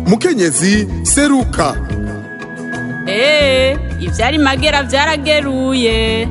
mukenyezi seruka eee ivyari magera vyarageruye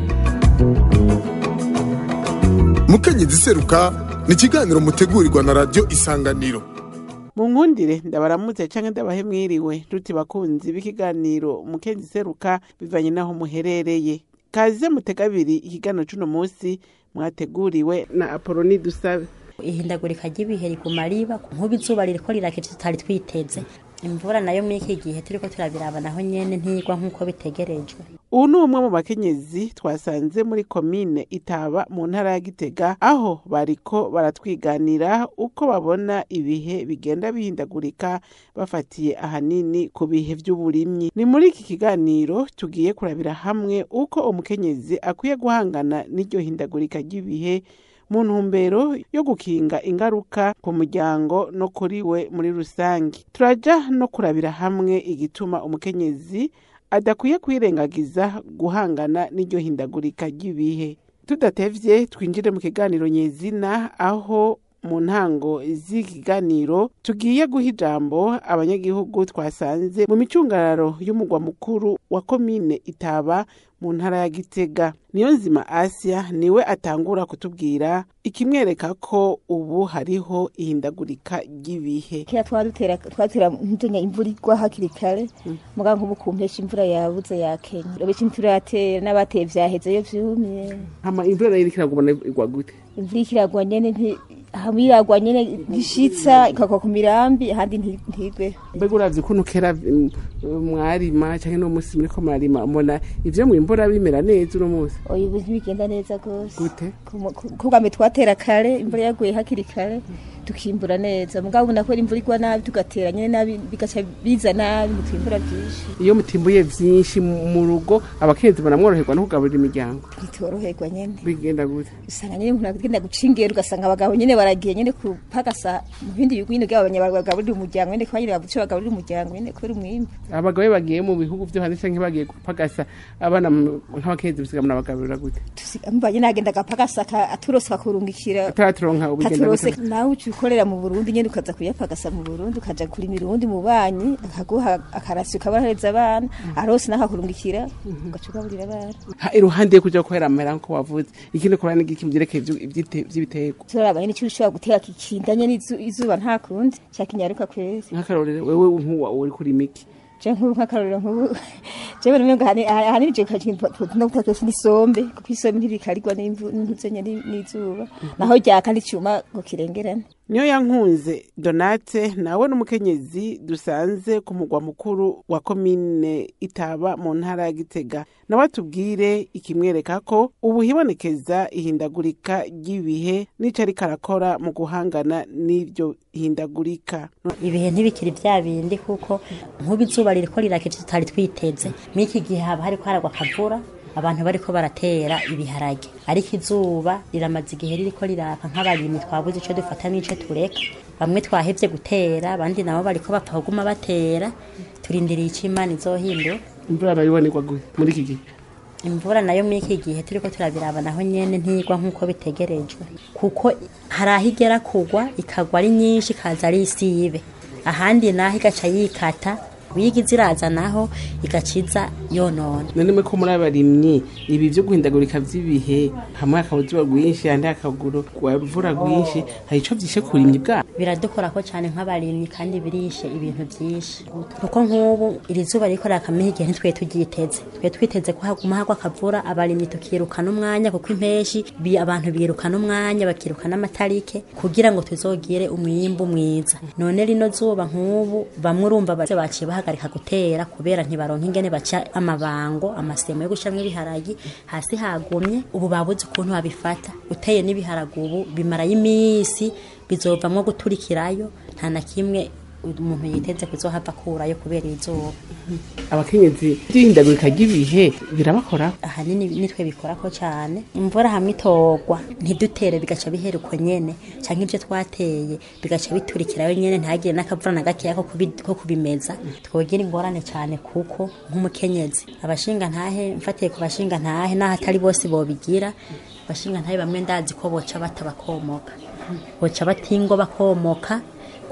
mukenyezi seruka ni ikiganiro mutegurirwa na radiyo isanganiro mu nkundire ndabaramutse canke ndabahe mwiriwe ntuti bakunzi b'ikiganiro umukenyezi seruka bivanye n'aho muherereye kaze mutega abiri ikiganiro c'uno musi mwateguriwe na apoloni dusabe ihindagurika ry'ibihe riguma riba nk'ubu izuba ririko rirakije tutari twiteze imvura nayo muri iki gihe turiko turabiraba naho nyene ntigwa nk'uko bitegerejwe ubu ni umwe mu bakenyezi twasanze muri komine itaba mu ntara ya gitega aho bariko baratwiganira uko babona ibihe bigenda bihindagurika bafatiye ahanini ku bihe vy'uburimyi ni muri iki kiganiro tugiye kurabira hamwe uko umukenyezi akwiye guhangana n'iryo hindagurika ry'ibihe mu ntumbero yo gukinga ingaruka ku muryango no kuri we muri rusange turaja no kurabira hamwe igituma umukenyezi adakwiye kwirengagiza guhangana n'iryo hindagurika ry'ibihe tudatevye twinjire mu kiganiro nyezina aho mu ntango z'ikiganiro tugiye guha ijambo abanyagihugu twasanze mu micungararo y'umugwa mukuru wa komine itaba mu ntara ya gitega niyo nzima asia niwe atangura kutubwira ikimwereka ko ubu hariho ihindagurika ry'ibihe kera twadutera twatera ntuzenya imvura igwa hakiri kare muga nk'ubu ku mpeshyi imvura yabuze yakenya urabona imvura yatera n'abateye vyahezeyo vyumye hama imvura nayo iriko iragumana igwa gute imvura ikiragwa nyene nti hamwe iragwa nyene gishitsa ikagwa ku mirambi ahandi nti- ntigwe mbega uravye ukuntu kera mm, mwarima canke no musi muriko mwarima mbona ivyo mwimbura bimera neza uno musi oya ubu ntibigenda neza gose gute kubwame twatera kare imvura yaguye hakiri kare tukimbura neza mugabo ubu nakora imvura igwa nabi tugatera nyene nabi bigaca biza nabi mutwimbura vyinshi iyo mutimbuye vyinshi mu rugo abakenzi baramworoherwa no kugaburira imiryango ntitworoherwa nyene bigenda gute usanga nyene umuntu agenda guca ingero ugasanga abagabo nyene baragiye nyene kupagasa mu bindi bihugu nyene bwabo bagaburira umuryango nyene kuba nyene bavuze ico bagaburira umuryango nyene kubera umwimbu abagabo iyo bagiye mu bihugu vyo hanze canke bagiye gupagasa abana mu- nk'abakenzi bisiga munabagaburira gute mba nyene agenda agapagasa aka- aturose akakurungikira ataraturonka ubigenda katurose gute nawe uca ukorera mu burundi nyene ukaza kuyapagasa mu burundi ukaja kurimira uwundi mu banyi akaguha akarasi ukabahereza abana arose naho akurungikira ugaca ugaburira abana Ha, iruhande yo kuja guhera amahera nko wavuze ikindi kubera n'igiki vyerekeye ivyo- ivyite- vy'ibiterwa turaba nyene ico ushobora gutera kikindanye n'izu- izuba nta kundi cakinyaruka kwezi nk'akarorero wewe nk'uwa uri kuri miki je nk'ubu nk'akarorero nk'ubu jewe numengo ahanini je no gutaka n'isombe kuko isombe ntibikarirwa n'imvu- n'intuzenya ni- n'izuba naho ryaka n'icuma ngo kirengerane niyo yankunze donate nawe n'umukenyezi dusanze ku mugwa mukuru wa komine itaba mu ntara ya gitega nawe atubwire ikimwereka ko ubu hibonekeza ihindagurika ry'ibihe n'ico ariko arakora mu guhangana n'iryo hindagurika ibihe ntibikiri vya bindi kuko nk'ubu izuba ririko rirakije tutari twiteze muri iki gihe haba hariko haragwa akavura abantu bariko baratera ibiharage ariko izuba riramaze igihe ririko riraka nk'abarimyi twabuze ico dufata n'ico tureka bamwe twahevye gutera abandi nabo bariko bapfa kuguma batera turindiriye ico imana izohindura imvura arayibonerwa gute muri iki gihe imvura nayo muri iki gihe turiko turabiraba naho nyene ntigwa nk'uko bitegerejwe kuko hari aho igera kugwa ikagwa ari nyinshi ikaza ari isibe ahandi naho igaca yikata wiga iraza naho igaciza yonona none mwe ko muri abarimyi ibi vyo guhindagurika vy'ibihe hamwe hakaba izuba rwinshi handi hakagura imvura rwinshi hari ico vyishe ku burimyi bwabo biradukorako cyane nk'abarimyi kandi birishe ibintu byinshi kuko nk'ubu iri zuba riko rirakamenya igihe ntitwe turyiteze twe twiteze ko haguma hagwa akavura abarimyi tukirukana umwanya kuko impeshi bi abantu birukana umwanya bakirukana amatarike kugira ngo tuzogire umwimbu mwiza none rino zuba nk'ubu bamwe urumva baze baciye bahagarika gutera kubera ntibaronka ingene baca amabango amasemo yo gushiramwo ibiharagi hasi hagumye ubu babuze ukuntu babifata uteye n'ibiharagi ubu bimarayo iminsi bizovamwo guturikirayo nta na kimwe umuntu yiteze kuzohava akurayo kubera izuba abakenyezi vy'ihindagurika ry'ibihe birabakora ahanini nitwe bikorako cyane imvura hamwe itogwa ntidutere bigaca bihera uko nyene canke ivyo twateye bigaca biturikirayo nyene ntihagire n'akavura na gakeya ko kubi- ko kubimeza twogira ingorane cyane kuko nk'umukenyezi abashinga ntahe mfatiye ku bashinga ntahe n'aho atari bose bobigira bashinga ntahe bamwe ndazi ko boca bata bakomoka boca batingwa bakomoka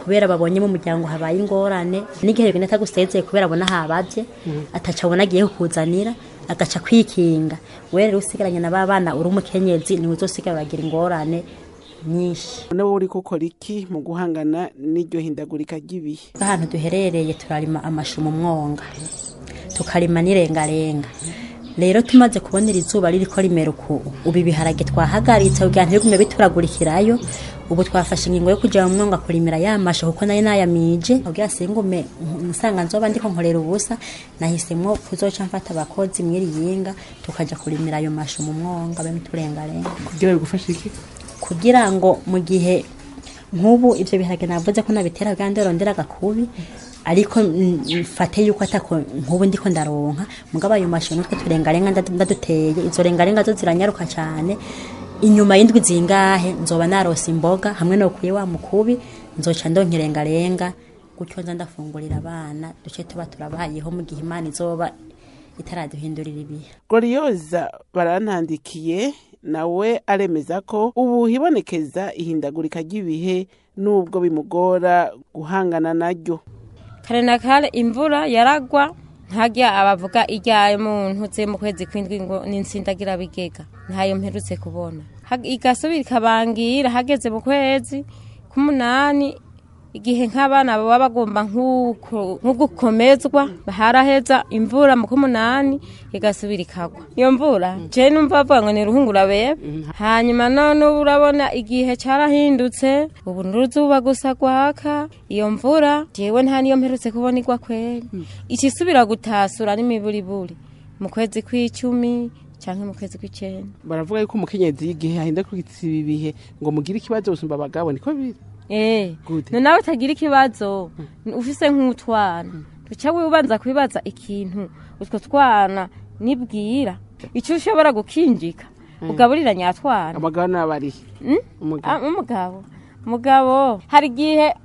kubera babonye mu muryango habaye ingorane n'igihe bigenda atagusezeye kubera abona habavye ataca abona agiye kukuzanira agaca kwikinga we rero usigaranye na ba bana uri umukenyezi niwe uzosigara uragira ingorane nyinshi nawe uri gukora iki mu guhangana n'iryo hindagurika ry'ibihe ahantu duherereye turarima amashu mu mwonga tukarima n'irengarenga rero tumaze kubonera izuba ririko rimera uku ubu ibiharage twahagaritse kugira ntibigume bituragurikirayo ubu twafashe ingingo yo kuja mu mwonga kurimira ya mashu kuko nayo nayamije kugira singume nsanga nzoba ndiko nkorera ubusa nahisemwo kuzoca mfata abakozi mwiriyinga tukaja kurimira ayo mashu mu mwonga be n'uturengarenga kugira bigufashe iki kugira ngo mu gihe nk'ubu ibyo biharage navuze ko nabitera kandi rondera agakubi ariko mm, mfate yuko atako nk'ubu ndiko ndaronka mugabo ayo mashu nutwe turengarenga ndadu- ndaduteye izo rengarenga zo ziranyaruka cyane inyuma y'indwi zingahe nzoba narose imboga hamwe no kuye wa mukubi nzoca ndonka irengarenga gutyo nza ndafungurira abana duce tuba turabayeho mu gihe imana izoba itaraduhindurira ibihe goriyoza barantandikiye nawe aremeza ko ubu hibonekeza ihindagurika ry'ibihe nubwo bimugora guhangana naryo kare na kare imvura yaragwa ntajya abavuga ijyaye muntu uze mu kwezi kw'indwi ngo n'insindagira bigega ntayo mperutse kubona Hag- igasubira ikabangira hageze mu kwezi k'umunani igihe nk'abana baba bagomba nk'uko- nk'ugukomezwa haraheza imvura mu k'umunani igasubira ikagwa iyo mvura je numva bavuga ngo ni ruhungura bebe hanyuma none ubu urabona igihe carahindutse ubu n'uruzuba gusa gwaka iyo mvura jewe nta niyo mperutse kubona igwa kweri icisubira gutasura n'imiburiburi mu kwezi kw'icumi canke mu kwezi kw'icenda baravuga yuko umukenyezi y'igihe ahindagurikitse ibi bihe ngo mugire ikibazo gusumba abagabo niko biri Eh, Gute? no nawe utagira ikibazo ufise nk'utwana uca wibanza kwibaza ikintu utwo twana nibwira icyo ushobora gukinjika ugaburira nyatwana abagabo n'abarihe Ah, umugabo umugabo hari igihe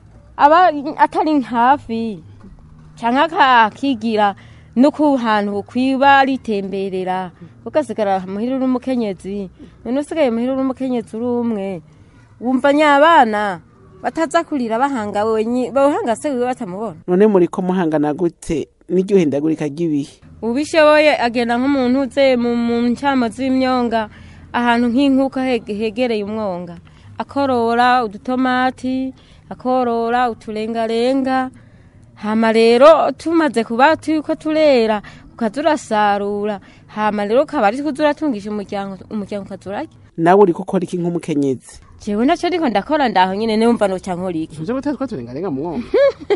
aba atari hafi cyangwa akigira no ku hantu kwiba ritemberera ugasigara muhira uri umukenyezi none usigaye muhira uri umukenyezi uri umwe wumva nyabana bataza kurira bahanga wenye bahanga se wiwe batamubona none muri ko muhangana gute n'iryo hindagurika ry'ibihe ubishoboye agenda nk'umuntu uze mu mu ncyamo z'imyonga ahantu nk'inkuka hege- hegereye umwonga akorora udutomati akorora uturengarenga hama rero tumaze kuba turiko turera ukaza urasarura hama rero ukaba ari kuza uratungisha umuryango umuryango ukaza urarya nawe uri gukora iki nk'umukenyezi jewe naco ndiko ndakora ndaho nyene numva noca nkora iki ivyo gutera twaturengarenga mu mwonga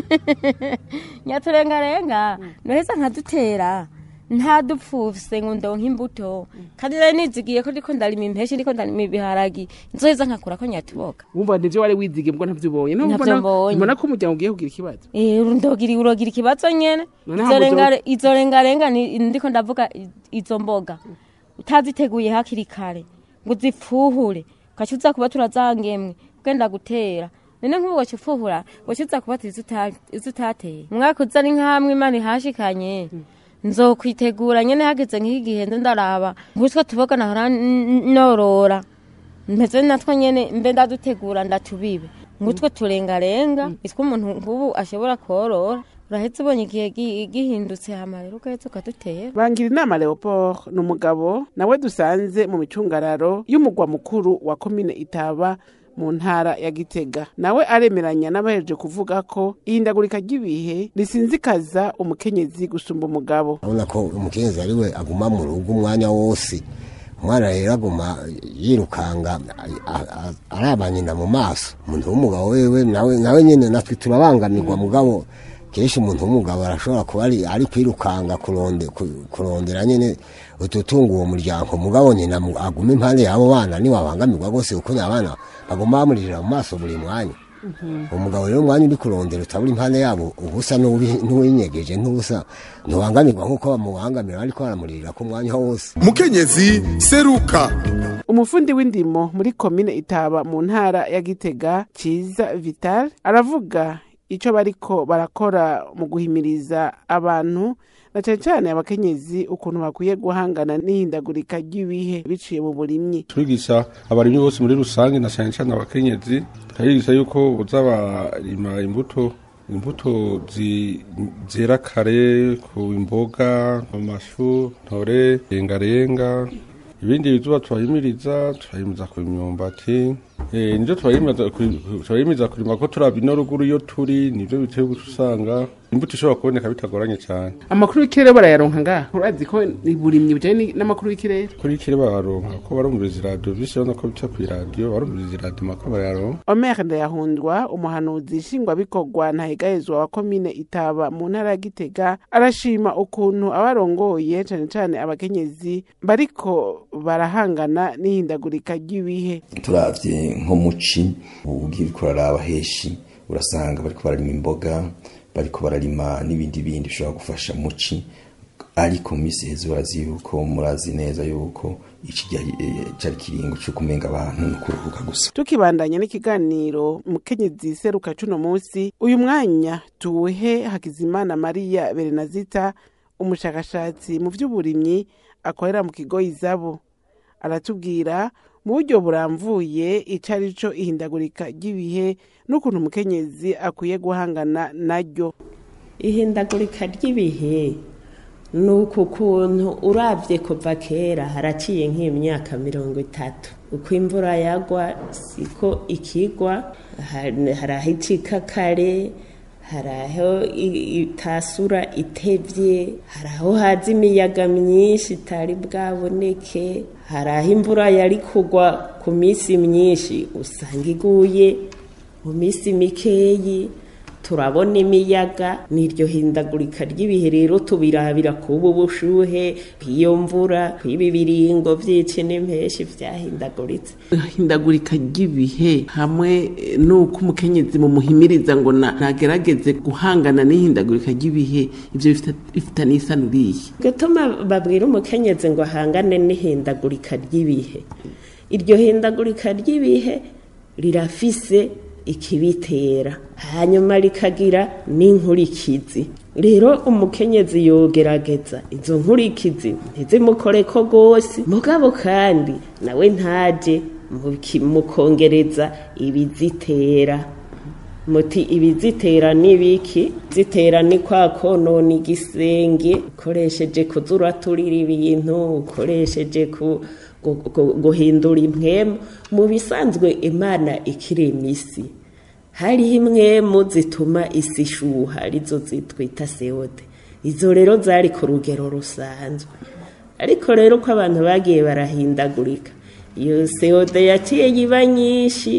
nyaturengarenga noheza nkadutera nta dupfufise ngo ndonke imbuto kandi nari nizigiye ko ndiko ndarima impeshi ndiko ndarima ibiharagi nzoheza nkakurako nyatuboga wumva nivyo wari wizigiye mbwo ntavyo ubonye Nubwo Ntavyo mbona- mbonye. mbona ko umuryango ugiye kugira ikibazo Eh, ndogira urogira ikibazo nyene None Izo hamwe uzo- rengare- izo rengarenga ni- ndiko ndavuga i- izo mboga utaziteguye hakiri kare ngo uzipfuhure ugaca uza kuba turazangemwe ugenda gutera none nk'ubu waca upfuhura waca uza kuba izo uta- izo utateye umwaka uza ni nk'amwe imana ihashikanye nzokwitegura nyene hageze nk'igihe nze ndaraba ngutwo tuboga nahora n- norora mpeze natwo nyene mbe ndadutegura ndatubibe ngutwo turengarenga itwo umuntu nk'ubu ashobora korora urahetse ubonye igihe gi- gihindutse hama rero ugahetse ukadutera bangira inama leopold ni umugabo nawe dusanze mu micungararo y'umugwa mukuru wa komine itaba mu ntara ya gitega nawe aremeranya n'abahereje kuvuga ko ihindagurika ry'ibihe risinzikaza umukenyezi gusumba umugabo urabona ko umukenyezi ari we aguma mu rugo umwanya wose umwana rero aguma yirukanga a- a- araba nyina mu maso umuntu w'umugabo wewe nawe nawe nyine natwe turabangamirwa mugabo kenshi umuntu w'umugabo arashobora kuba ari ari kwirukanga kuronde ku- kurondera nyine ututunga uwo muryango mugabo nyina mu- aguma impande y'abo bana niwe abangamirwa rwose kuko abana baguma bamuririra mu maso buri mwanya umugabo rero umwanya uri kurondera utabura impande yabo ubusa n'uwi- n'uwinyegeje n'ubusa ntubangamirwa nk'uko bamubangamira ariko baramuririra ku mwanya wose mukenyezi seruka umufundi w'indimo muri komine itaba mu ntara ya gitega ciza vital aravuga icyo bariko barakora mu guhimiriza abantu na cane cane abakenyezi ukuntu bakwiye guhangana n'ihindagurika ry'ibihe biciye mu burimyi turigisha abarimyi bose muri rusange na cyane cyane abakenyezi turigisha yuko uza barima imbuto imbuto zi- zera kare ku imboga amashu ntore rengarenga ibindi bizuba turahimiriza turahimiriza ku imyumbati Eh, nivyo turahimiriza kuri- turahimiriza kurima ko turaba ino ruguru iyo turi nivyo biteye guca usanga imbuto ishobora kuboneka bitagoranye cyane amakuru y'ikirere barayaronka ngaha urazi ko uburimyi bujanye n'amakuru y'ikirere kuri ikiri baronka ko barumviriza iradiyo vyinshi urabona ko bica kw'iradiyo barumviriza iradiyo mako bayaronka Omer Ndayahundwa umuhanuzi nshingwabikorwa ntahegahezwa wa komine Itaba mu ntara ya Gitega arashima ukuntu abarongoye cane cane abakenyezi bariko barahangana n'ihindagurika ry'ibihe turavye nko muci ugiye uriko uraraba heshi urasanga bariko bararima imboga bariko bararima n'ibindi bindi bishobora gufasha muci ariko mu minsi heza urazi yuko murazi neza yuko iki gihe eh, cari kiringo co kumenga abantu no kuruhuka gusa tukibandanya n'ikiganiro mukenyezi seruka cuno musi uyu mwanya tuwuhe Hakizimana Maria Berenazita umushakashatsi mu vy'uburimyi akorera mu kigo izabo aratubwira mu buryo buramvuye ico ari co ihindagurika ry'ibihe n'ukuntu umukenyezi akwiye guhangana naryo ihindagurika ry'ibihe ni uku kuntu urabye kuva kera haraciye nk'imyaka mirongo itatu uko imvura yagwa siko ikigwa hari hari aho icika kare hari aho i- itasura itevye hari aho haza imiyaga myinshi itari bwaboneke hari aho imvura yari kugwa ku minsi myinshi usanga iguye mu minsi mikeyi turabona imiyaga n'iryo hindagurika ry'ibihe rero tubirabira kuba ubushuhe kw'iyo mvura kw'ibi biringo vy'ici n'impeshi vyahindaguritse ihindagurika ry'ibihe hamwe eh, n'uko umukenyezi mumuhimiriza ngo na- nagerageze guhangana n'ihindagurika ry'ibihe ivyo bifita- bifitaniye isano irihe gutuma babwira umukenyezi ngo ahangane n'ihindagurika ry'ibihe iryo hindagurika ry'ibihe rirafise ikibitera hanyuma rikagira n'inkurikizi rero umukenyezi yogerageza izo nkurikizi ntizimukoreko rwose mugabo kandi nawe ntaje mu ki- mu kongereza ibizitera muti ibizitera n'ibiki zitera ni kwa konona igisenge ukoresheje kuzuraturira ibintu ukoresheje ku gu- gu- guhindura impwemu mu bisanzwe imana ikirema isi hariho impwemu zituma isi ishuha arizo zitwita sewode izo rero zari ku rugero rusanzwe ariko rero uko abantu bagiye barahindagurika iyo sewode yaciye iba nyinshi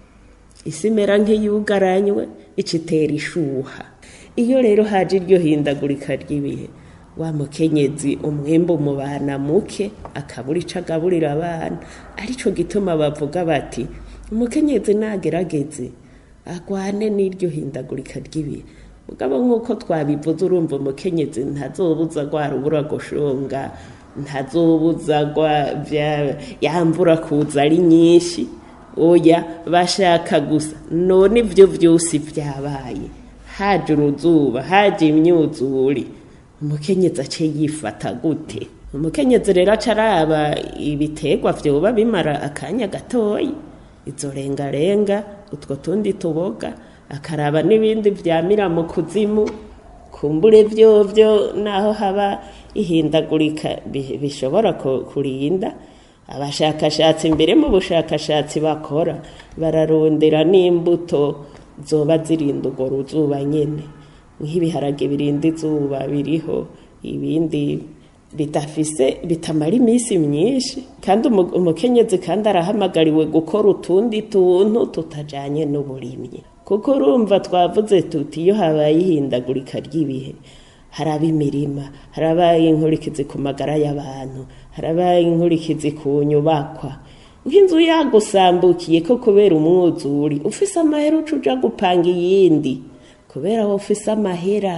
isi imera nk'iyugaranywe icitera ishuha iyo rero haje iryo hindagurika ry'ibihe wa mukenyezi umwembu mu bana muke akabura ico agaburira abana arico gituma bavuga bati umukenyezi nagerageze agwane n'iryo hindagurika ry'ibihe mugabo nk'uko twabivuze urumva umukenyezi ntazobuza rwa rubura gushonga ntazobuza rwa vya- yamvura kuza ari nyinshi oya bashaka gusa none ibyo byose byabaye haje uruzuba haje imyuzure umukenyezi ace yifata gute umukenyezi rero aca araba ibiterwa vyoba bimara akanya gatoyi izo rengarenga utwo tundi tuboga akaraba n'ibindi vyamira mu kuzimu kumbure vyovyo naho haba ihindagurika bi- bishobora ku- kurinda abashakashatsi mbere mu bushakashatsi bakora bararondera n'imbuto zoba zirinda urwo ruzuba nyene nk'ibiharage birinda izuba biriho ibindi bidafise bitamara iminsi myinshi kandi umu- umukenyezi kandi arahamagariwe gukora utundi tuntu tutajanye n'uburimyi kuko urumva twavuze tuti iyo habaye ihindagurika ry'ibihe haraba imirima harabaye inkurikizi ku magara y'abantu harabaye inkurikizi ku nyubakwa nk'inzu yagusambukiye ko kubera umwuzuri ufise amahera uca uja gupanga iyindi kubera wowe ufise amahera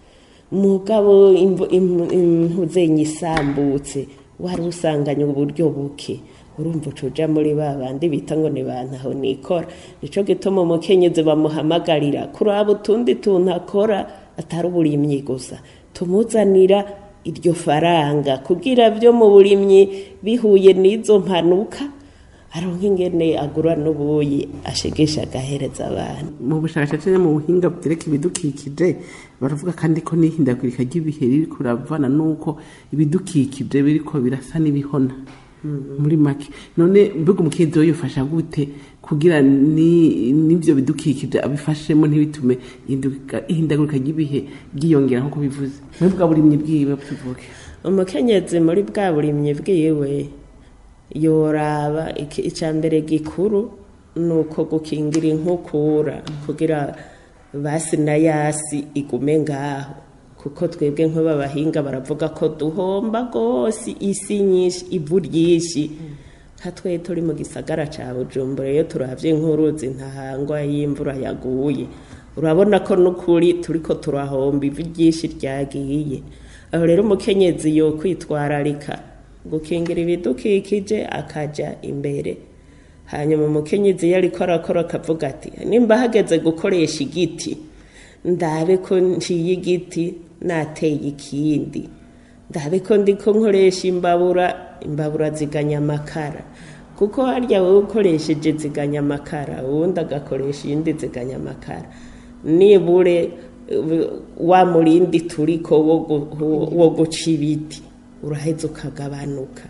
mugabo imvu- im- impuzenyi isambutse wari usanganye uburyo buke urumva uca uja muri ba bandi bita ngo ni bantaho nikora nico gituma umukenyezi bamuhamagarira kuraba utundi tuntu akora atari uburimyi gusa tumuzanira iryo faranga kugira byo mu burimyi bihuye n'izo mpanuka aronka ingene agura n'ubuyi ashegesha agahereza abantu mu bushakashatsi no mu buhinga bwereka ibidukikije baravuga kandi ko n'ihindagurika ry'ibihe riri kuravana n'uko ibidukikije biriko birasa n'ibihona muri make none mbega umukenyezi we yofasha gute kugira ni n'ivyo bidukikije abifashemo ntibitume ihinduka- ihindagurika ry'ibihe ryiyongera nk'uko bivuze muri bwa burimyi bwiwe tuvuge umukenyezi muri bwa burimyi bwiwe yoraba iki- icya mbere gikuru ni uko gukingira inkukura kugira basi na yasi igume ngaho kuko twebwe nk'abahinga baravuga ko duhomba rwose isi nyinshi ivu ryinshi nka twe turi mu gisagara cya bujumbura iyo turabye nk'uruzi ntahangwa y'imvura yaguye urabona ko n'ukuri turi ko turahomba ivu ryinshi ryagiye aho rero umukenyezi yo kwitwararika gukingira ibidukikije akajya imbere hanyuma umukenyezi iyo ariko arakora akavuga ati nimba hageze gukoresha igiti ndabe ko nciye igiti nateye ikindi ndabe ko ndiko nkoresha imbabura imbabura ziganya amakara kuko harya wowe ukoresheje ziganya amakara uwundi agakoresha iyindi ziganya amakara nibure uh, wa murindi turiko wo gu- wo guca ibiti uraheza ukagabanuka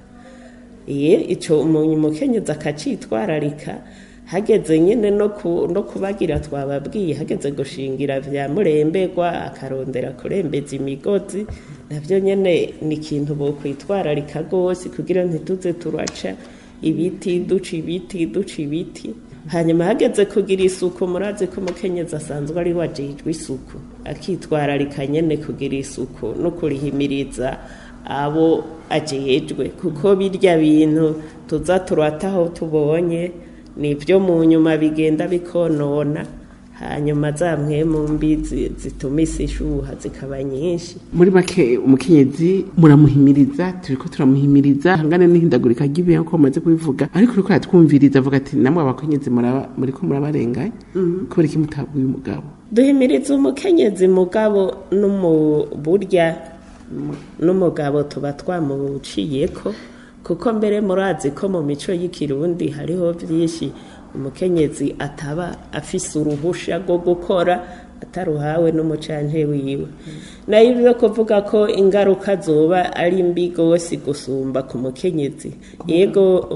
iye ico umuntu umukenyezi akacitwararika hageze nyine no ku- no kubagira twababwiye hageze gushingira vya muremberwa akarondera kurembeza imigozi navyo nyene ni ikintu bokwitwararika rwose kugira ntituze turaca ibiti duca ibiti duca ibiti hanyuma hageze kugira isuku murazi ko umukenyezi asanzwe ari wajejwe isuku akitwararika nyene kugira isuku no kurihimiriza abo ajejwe kuko birya bintu tuza turata aho tubonye nibyo mu nyuma bigenda bikonona hanyuma za mpwemu mbi zi- zituma isi ishuha zikaba nyinshi muri make umukenyezi muramuhimiriza turiko turamuhimiriza hangane n'ihindagurika ry'ibihe nkuko mumaze kubivuga ariko uriko aratwumviriza avuga ati namwe abakenyezi muraba- muriko murabarenganya kubera iki mutabwiye umugabo duhimiriza umukenyezi mugabo no mu burya n'umugabo tuba twamuciyeko kuko mbere murazi ko mu mico y'ikirundi hariho byinshi umukenyezi ataba afise uruhusha rwo gukora ataruhawe n'umucanje wiwe nayo ibyo kuvuga ko ingaruka zoba ari mbi rwose gusumba ku mukenyezi yego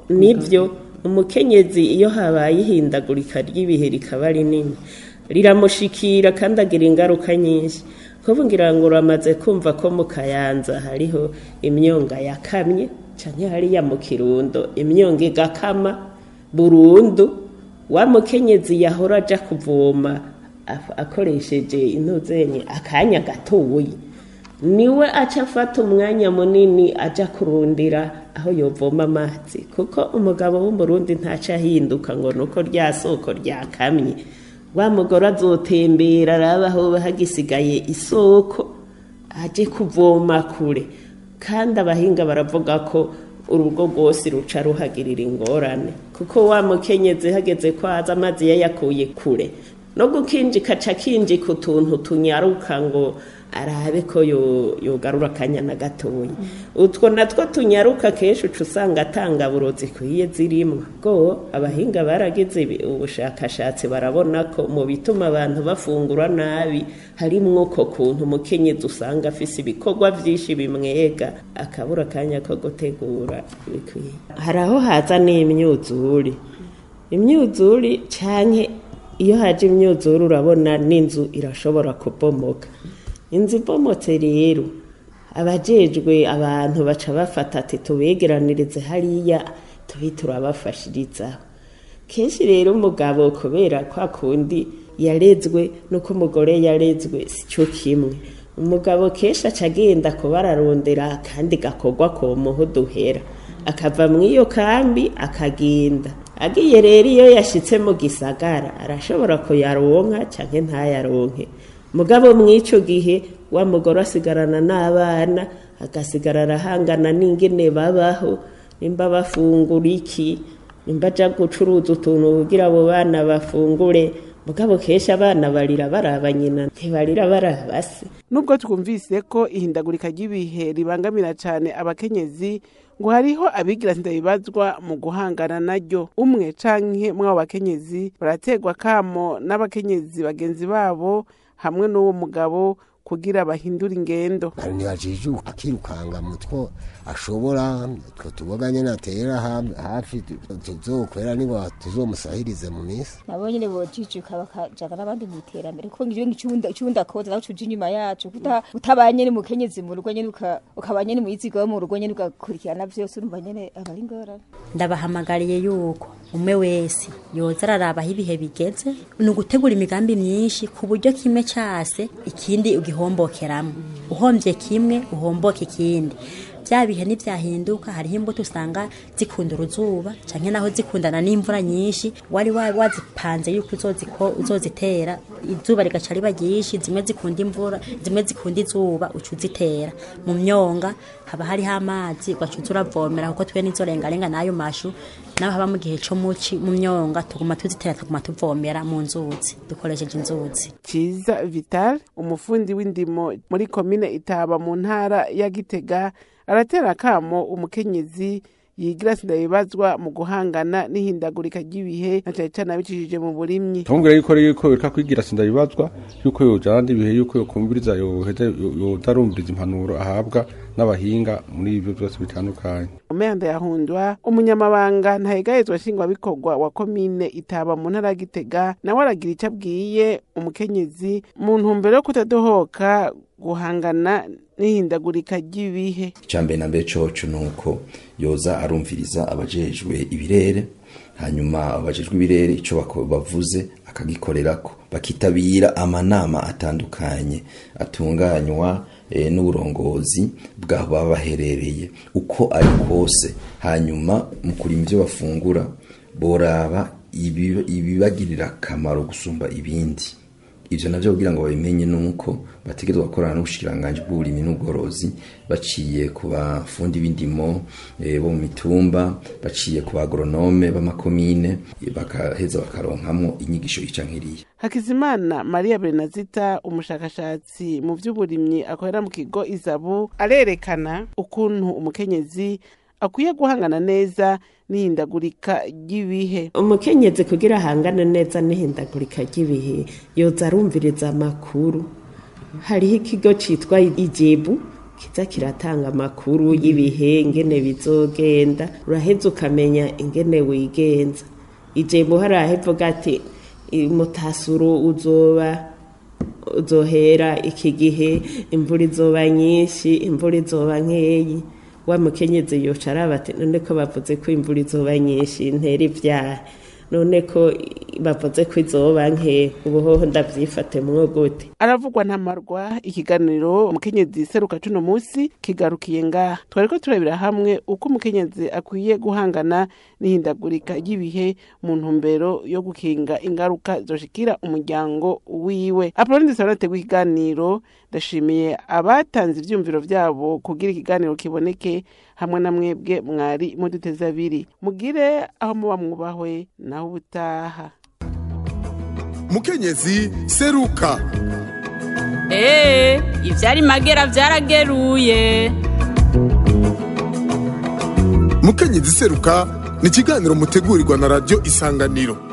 nibyo umukenyezi iyo habaye ihindagurika ry'ibihe rikaba rinini riramushikira kandi agira ingaruka nyinshi kuko ngira ngo uramaze kumva ko mu kayanza hariho imyonga yakamye cyane hariya mu kirundo imyonga igakama burundu wa mukenyezi yahora aja kuvoma af- akoresheje intuzenye akanya gatoyi niwe aca afata umwanya munini aja kurundira aho yovoma amazi kuko umugabo w'umurundi ntaca ahinduka ngo nuko rya soko ryakamye wa mugore azotembera araba aho hagisigaye isoko aje kuvoma kure kandi abahinga baravuga ko urugo rwose ruca ruhagirira ingorane kuko wa mukenyezi hageze ko aza amazi yayakuye kure no gukinjika aca akinjika utuntu tunyaruka ngo arabe ko yo- yogarura akanyana gatoya utwo natwo tunyaruka kenshi uca usanga atangaburo zikwiye zirimo bwo abahinga baragize ibi- ubushakashatsi barabona ko mu bituma abantu bafungura nabi harimwo uko kuntu umukenyezi usanga afise ibikorwa byinshi bimwega akabura akanya ko gutegura bikwiye hari aho haza n'imyuzure imyuzure canke iyo haje imyuzure urabona n'inzu irashobora kubomoka inzu ibomotse rero abajejwe abantu baca bafata ati tubegeranirize hariya tubi turabafashirizaho kenshi rero umugabo kubera kwa kundi yarezwe nuko umugore yarezwe si cyo kimwe umugabo kenshi aca agenda kuba ararondera kandi gakorwa ko muho duhera akava mu iyo kambi akagenda agiye rero iyo yashitse mu gisagara arashobora kuyaronka canke ntayaronke mugabo mw'ico gihe wa mugore asigarana n'abana agasigara arahangana n'ingene babaho nimba bafungura iki nimba aja gucuruza utuntu kugira abo bana bafungure mugabo kenshi abana barira baraba nyina ntibarira baraba se nubwo twumvise ko ihindagurika ry'ibihe ribangamira cyane abakenyezi ngo hariho abigira sindabibazwa mu guhangana naryo umwe canke mw'abo bakenyezi barategwa kamo n'abakenyezi bagenzi babo hamwe n'uwo mugabo kugira bahindure ingendo ntibajijuka akirukanga mutwo ashobora two tuboga nyene atera ha- hafi tuzokwera nibo tuzomusahirize mu minsi nabo nyene bojijuka bakajana n'abandi mu iterambere kuko ngivyo ngicunda icunda koza nawe cuje inyuma yacu kuta utabanye nyene mukenyezi mu rugo nyene uka- ukaba nyene muyizigo wo mu rugo nyene ugakurikirana vyose urumva nyene aba ari ingorane ndabahamagariye yuko umwe wese yoza araraba aho ibihe bigeze ni ugutegura imigambi myinshi ku buryo kimwe cyase ikindi ugihombokeramo uhombye kimwe uhomboke ikindi bya bihe nivyahinduka hariho imbuto usanga zikunda uruzuba canke naho zikundana n'imvura nyinshi wari wa- wazipanze yuko uzoziko- uzozitera izuba rigaca riba ryinshi zimwe zikunda imvura zimwe zikunda izuba uca uzitera mu myonga haba hariho amazi ugaca uza uravomera kuko twe nizorengarenga n'ayo mashu naho haba mu gihe co muci mu myonga tuguma tuzitera tuguma tuvomera mu nzuzi dukoresheje inzuzi Ciza Vital umufundi w'indimo muri komine Itaba mu ntara ya Gitega aratera kamo umukenyezi yigira sindabibazwa mu guhangana n'ihindagurika ry'ibihe na cane cane abicishije mu burimyi tumubwira yuko rero yuko bireka kwigira sindabibazwa yuko yojana n'ibihe yuko yokumviriza yoheza yotarumviriza impanuro ahabwa n'abahinga muri ibyo byose bitandukanye Umenda yahundwa umunyamabanga ntahegahezwa nshingwabikorwa wa komine Itaba mu ntara ya Gitega nawe aragira ico abwiye umukenyezi mu ntumbero yo kutadohoka guhangana n'ihindagurika ry'ibihe icambere na mbere coco nuko yoza arumviriza abajejwe ibirere hanyuma abajejwe ibirere ico bako- bavuze akagikorerako bakitabira amanama atandukanye atunganywa eh, n'uburongozi bw'aho baba baherereye uko ari kose hanyuma mu kurima ivyo bafungura boraba ibi- ibibagirira akamaro gusumba ibindi ivyo navyo kugira ngo babimenye nuko bategerezwa gukorana n'ubushikiranganji bw'uburimyi n'ubworozi baciye ku bafundi b'indimo eh, bo mu mitumba baciye ku bagoronome b'amakomine eh, bakaheza bakaronkamwo inyigisho ica nkiriya Hakizimana Maria Benazita umushakashatsi mu vy'uburimyi akorera mu kigo Izabu arerekana ukuntu umukenyezi akwiye guhangana neza n'ihindagurika ry'ibihe umukenyezi kugira ahangane neza n'ihindagurika ry'ibihe yoza arumviriza amakuru hariho ikigo citwa ijebu kiza kiratanga amakuru y'ibihe ingene bizogenda uraheza ukamenya ingene wigenza ijebu hari ahevuga ati mutasuro uzoba uzohera iki gihe imvura izoba nyinshi imvura izoba nkeyi wa mukenyezi yoca araba ati none ko bavuze ko imvura izoba nyinshi ntera ivyaha none ko bavuze ko izoba nke ubuhoho ndavyifate gute aravugwa ntamarwa ikiganiro umukenyezi seruka cuno musi kigarukiye ngaha twariko turabira hamwe uko umukenyezi akwiye guhangana n'ihindagurika ry'ibihe mu ntumbero yo gukinga ingaruka zoshikira umuryango wiwe apoloni dusobanura ikiganiro ndashimiye abatanze ivyumviro vyabo kugira ikiganiro kiboneke hamwe na mwebwe mwari muduteze abiri mugire aho muba mwubahwe naho ubutaha mukenyezi seruka Ee, ivyari magera vyarageruye. mukenyezi seruka ni ikiganiro mutegurirwa na radiyo isanganiro